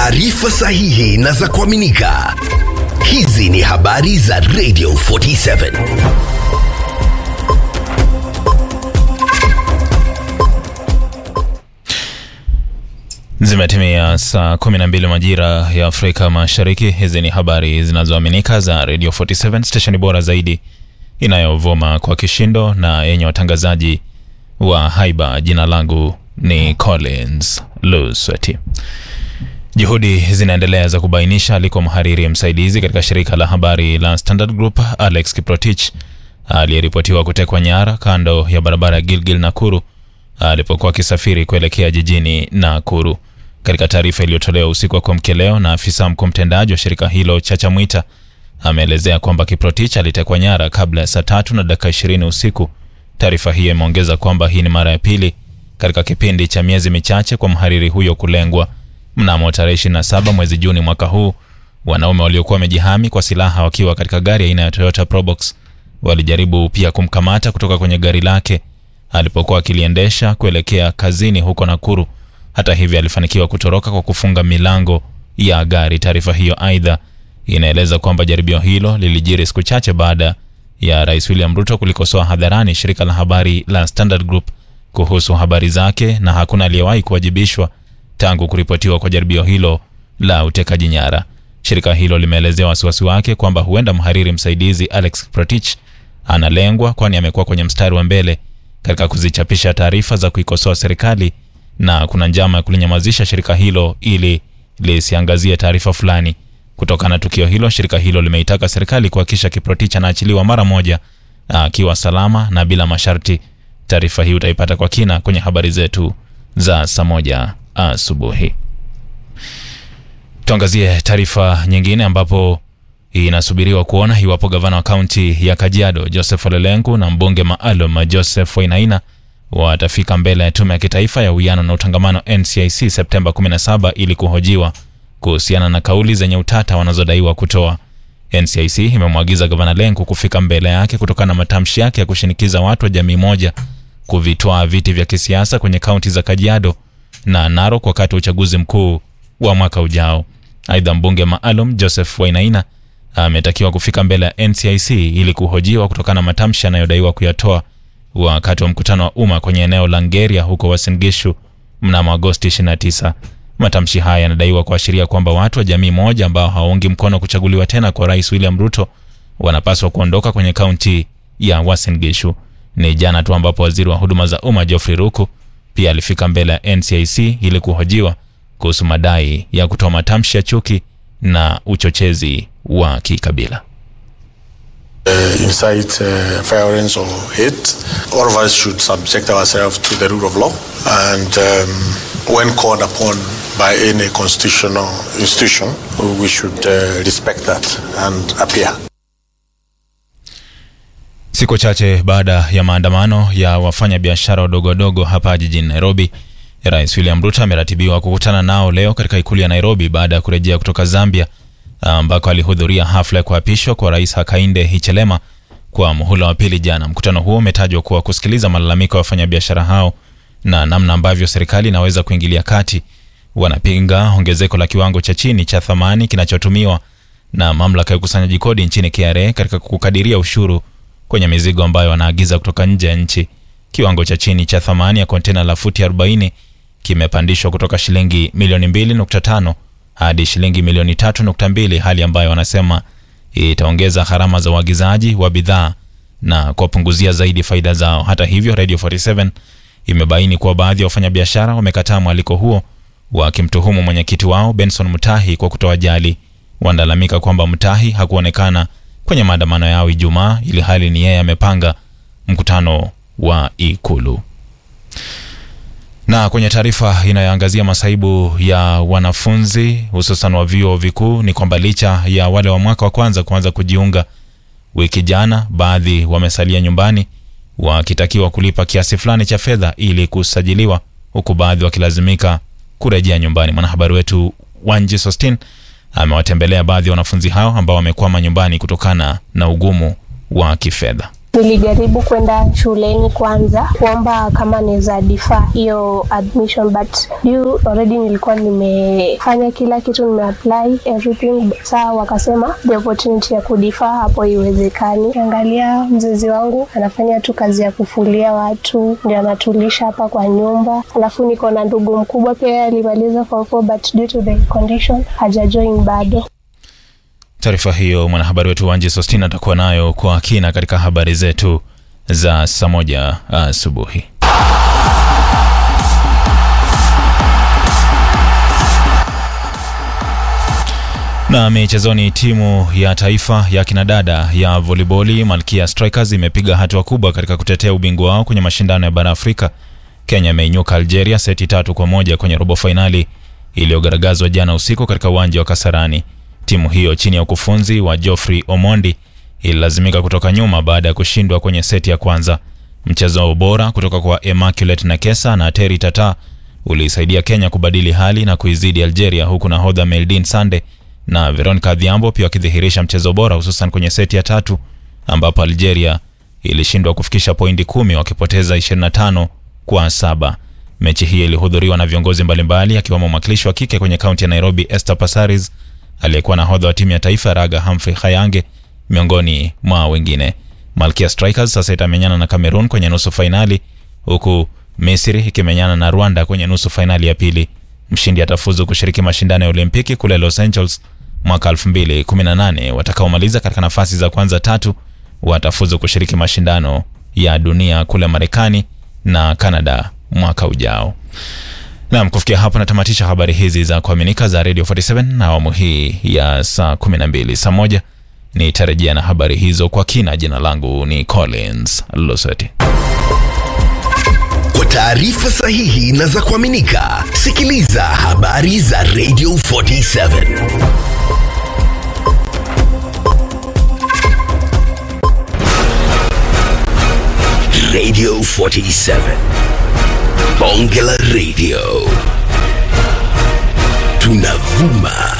taarifa sahihi na za kuaminika. Hizi ni habari za Radio 47. Zimetimia saa 12 majira ya Afrika Mashariki. Hizi ni habari zinazoaminika za Radio 47, stesheni bora zaidi inayovuma kwa kishindo na yenye watangazaji wa haiba. Jina langu ni Collins Lusweti. Juhudi zinaendelea za kubainisha aliko mhariri msaidizi katika shirika la habari la Standard Group Alex Kiprotich aliyeripotiwa kutekwa nyara kando ya barabara ya Gilgil Nakuru alipokuwa akisafiri kuelekea jijini Nakuru. Katika taarifa iliyotolewa usiku wa kuamkia leo na afisa mkuu mtendaji wa shirika hilo Chacha Mwita ameelezea kwamba Kiprotich alitekwa nyara kabla ya saa tatu na dakika ishirini usiku. Taarifa hiyo imeongeza kwamba hii ni mara ya pili katika kipindi cha miezi michache kwa mhariri huyo kulengwa. Mnamo tarehe 27 mwezi Juni mwaka huu, wanaume waliokuwa wamejihami kwa silaha wakiwa katika gari aina ya Toyota Probox walijaribu pia kumkamata kutoka kwenye gari lake alipokuwa akiliendesha kuelekea kazini huko Nakuru. Hata hivyo, alifanikiwa kutoroka kwa kufunga milango ya gari. Taarifa hiyo aidha inaeleza kwamba jaribio hilo lilijiri siku chache baada ya Rais William Ruto kulikosoa hadharani shirika la habari la Standard Group kuhusu habari zake, na hakuna aliyewahi kuwajibishwa tangu kuripotiwa kwa jaribio hilo la utekaji nyara. Shirika hilo limeelezea wasiwasi wake kwamba huenda mhariri msaidizi Alex Protich analengwa, kwani amekuwa kwenye mstari wa mbele katika kuzichapisha taarifa za kuikosoa serikali na kuna njama ya kulinyamazisha shirika hilo ili lisiangazie taarifa fulani. Kutokana na tukio hilo, shirika hilo limeitaka serikali kuhakikisha Kiprotich anaachiliwa mara moja akiwa salama na bila masharti. Taarifa hii utaipata kwa kina kwenye habari zetu za saa moja asubuhi. Tuangazie taarifa nyingine ambapo inasubiriwa kuona iwapo gavana wa kaunti ya Kajiado Joseph Ole Lenku na mbunge maalum Joseph Wainaina watafika mbele ya tume ya kitaifa ya uwiano na utangamano NCIC Septemba 17 ili kuhojiwa kuhusiana na kauli zenye utata wanazodaiwa kutoa. NCIC imemwagiza gavana Lenku kufika mbele yake kutokana na matamshi yake ya kushinikiza watu wa jamii moja kuvitwaa viti vya kisiasa kwenye kaunti za Kajiado na Narok wakati wa uchaguzi mkuu wa mwaka ujao. Aidha, mbunge maalum Joseph Wainaina ametakiwa kufika mbele ya NCIC ili kuhojiwa kutokana na matamshi anayodaiwa kuyatoa wakati wa mkutano wa umma kwenye eneo la Ngeria huko Uasin Gishu mnamo Agosti 29. Matamshi haya yanadaiwa kuashiria kwamba watu wa jamii moja ambao hawaungi mkono kuchaguliwa tena kwa Rais William Ruto wanapaswa kuondoka kwenye kaunti ya Uasin Gishu. Ni jana tu ambapo waziri wa huduma za umma Geoffrey Ruku pia alifika mbele ya NCIC ili kuhojiwa kuhusu madai ya kutoa matamshi ya chuki na uchochezi wa kikabila. uh, incite uh, violence or hate. All of us should subject ourselves to the rule of law, and um, when called upon by any constitutional institution, we should uh, respect that and appear. Siku chache baada ya maandamano ya wafanyabiashara wadogo wadogo hapa jijini Nairobi, Rais William Ruto ameratibiwa kukutana nao leo katika ikulu ya Nairobi baada ya kurejea kutoka Zambia ambako alihudhuria hafla ya kuapishwa kwa Rais Hakainde Hichilema kwa muhula wa pili jana. Mkutano huo umetajwa kuwa kusikiliza malalamiko ya wafanyabiashara hao na namna ambavyo serikali inaweza kuingilia kati. Wanapinga ongezeko la kiwango cha chini cha thamani kinachotumiwa na mamlaka ya ukusanyaji kodi nchini KRA katika kukadiria ushuru kwenye mizigo ambayo wanaagiza kutoka nje ya nchi. Kiwango cha chini cha thamani ya kontena la futi 40 kimepandishwa kutoka shilingi milioni 2.5 hadi shilingi milioni 3.2, hali ambayo wanasema itaongeza gharama za uagizaji wa bidhaa na kuwapunguzia zaidi faida zao. Hata hivyo, Radio 47 imebaini kuwa baadhi ya wafanyabiashara wamekataa mwaliko huo, wakimtuhumu mwenyekiti wao Benson Mutahi kwa kutowajali. Wanalalamika kwamba Mutahi hakuonekana kwenye maandamano yao Ijumaa, ili hali ni yeye amepanga mkutano wa Ikulu. Na kwenye taarifa inayoangazia masaibu ya wanafunzi hususan wa vyuo vikuu ni kwamba licha ya wale wa mwaka wa kwanza kuanza kujiunga wiki jana, baadhi wamesalia nyumbani wakitakiwa kulipa kiasi fulani cha fedha ili kusajiliwa, huku baadhi wakilazimika kurejea nyumbani. Mwanahabari wetu Wanji Sostin amewatembelea baadhi ya wanafunzi hao ambao wamekwama nyumbani kutokana na ugumu wa kifedha. Nilijaribu kwenda shuleni kwanza kuomba kama naweza defer hiyo admission but due already nilikuwa nimefanya kila kitu, nimeapply everything. Saa wakasema the opportunity ya kudefer hapo iwezekani. Angalia mzazi wangu anafanya tu kazi ya kufulia watu, ndio anatulisha hapa kwa nyumba, alafu niko na ndugu mkubwa pia alimaliza form four but due to the condition hajajoin bado. Taarifa hiyo mwanahabari wetu Wanji Sostina atakuwa nayo kwa kina katika habari zetu za saa moja asubuhi. Na michezoni, timu ya taifa ya kinadada ya voliboli Malkia Strikers imepiga hatua kubwa katika kutetea ubingwa wao kwenye mashindano ya bara Afrika. Kenya imeinyuka Algeria seti tatu kwa moja kwenye robo fainali iliyogaragazwa jana usiku katika uwanja wa Kasarani. Timu hiyo chini ya ukufunzi wa Geoffrey Omondi ililazimika kutoka nyuma baada ya kushindwa kwenye seti ya kwanza. Mchezo bora kutoka kwa Immaculate Nakesa na Terry Tata uliisaidia Kenya kubadili hali na kuizidi Algeria, huku nahodha Meldin Sande na Veronica Adhiambo pia wakidhihirisha mchezo bora, hususan kwenye seti ya tatu ambapo Algeria ilishindwa kufikisha pointi kumi wakipoteza 25 kwa saba. Mechi hii ilihudhuriwa na viongozi mbalimbali akiwemo mwakilishi wa kike kwenye kaunti ya Nairobi Esther Passaris, aliyekuwa nahodha wa timu ya taifa raga Humphrey Khayange miongoni mwa wengine. Malkia Strikers sasa itamenyana na Cameroon kwenye nusu fainali huku Misri ikimenyana na Rwanda kwenye nusu fainali ya pili. Mshindi atafuzu kushiriki mashindano ya Olimpiki kule Los Angeles mwaka 2018. Watakaomaliza katika nafasi za kwanza tatu watafuzu kushiriki mashindano ya dunia kule Marekani na Canada mwaka ujao. Naam, kufikia hapo natamatisha habari hizi za kuaminika za Radio 47 na awamu hii ya saa 12. Saa moja nitarejea na habari hizo kwa kina. Jina langu ni Collins Loseti. Kwa taarifa sahihi na za kuaminika, sikiliza habari za Radio 47. Radio 47. Bonge la Radio. Tunavuma